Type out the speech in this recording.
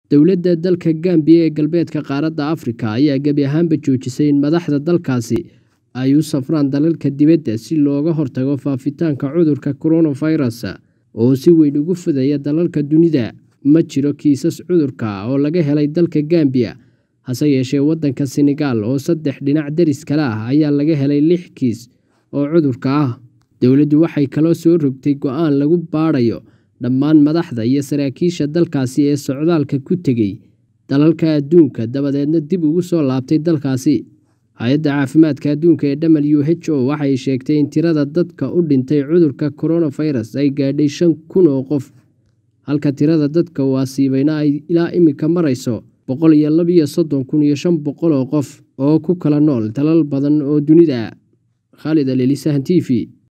Dowladda dalka Gambia ee galbeedka qaaradda Afrika ayaa gebi ahaanba joojisay in madaxda dalkaasi ay u safraan dalalka dibadda si looga hortago faafitaanka cudurka coronavirus oo si weyn ugu fidaya dalalka dunida. Ma jiro kiisas cudurka ah oo laga helay dalka Gambia, hase yeeshee waddanka Senegal oo saddex dhinac daris kala ah ayaa laga helay lix kiis oo cudurka ah. Dowladdu waxay kaloo soo rogtay go'aan lagu baadhayo dhammaan madaxda iyo saraakiisha dalkaasi ee socdaalka ku tegay dalalka adduunka dabadeedna dib ugu soo laabtay dalkaasi. Hay'adda Caafimaadka Adduunka ee WHO waxay sheegtay in tirada dadka u dhintay cudurka coronavirus ay gaadhay shan kun oo qof, halka tirada dadka uu asiibayna ay ilaa imika marayso boqol iyo laba iyo soddon kun iyo shan boqol oo qof oo ku kala nool dalal badan oo dunida ah. Khalid Aleli, Sahan TV.